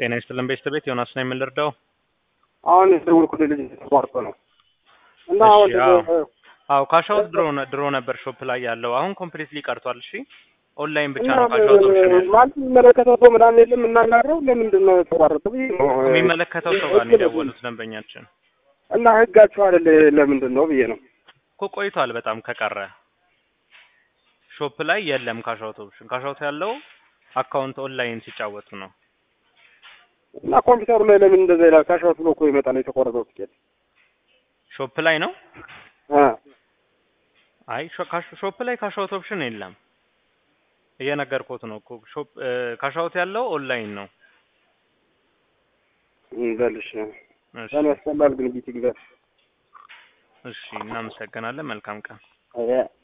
ጤና ይስጥልን ቤተሰቤት ዮናስ ነው የምንረዳው። አሁን የደወልኩልህ ልጅ ተቋርጦ ነው እና እሺ፣ አሁን አዎ። አዎ ካሻውት ድሮ ነ- ድሮ ነበር ሾፕ ላይ ያለው አሁን ኮምፕሊትሊ ቀርቷል። እሺ ኦንላይን ብቻ እና ነው ካሻውት ኦፕሽን ያለው። ማለት የሚመለከተው ሰው ምናምን የለም እናናግረው ለምንድን ነው የተቋረጠ ብዬ ነው የሚመለከተው ሰው ጋር ነው የደወሉት ደንበኛችን እና ህጋችሁ አይደል ለምንድን ነው ብዬ ነው እኮ ቆይቷል በጣም ከቀረ ሾፕ ላይ የለም ካሻውት ኦፕሽን። ካሻውት ያለው አካውንት ኦንላይን ሲጫወቱ ነው። እና ኮምፒውተሩ ላይ ለምን እንደዛ ይላል? ካሻውት ብሎ እኮ ይመጣል የተቆረጠው ትኬት ሾፕ ላይ ነው። አ አይ ሾ- ካሽ- ሾፕ ላይ ካሻውት ኦፕሽን የለም። እየነገርኩት ነው እኮ ሾፕ ካሻውት ያለው ኦንላይን ነው። በልሽ እሺ ያን ያስጠላል ግን ቢቲንግ እሺ፣ እናመሰግናለን። መልካም ቀን። አያ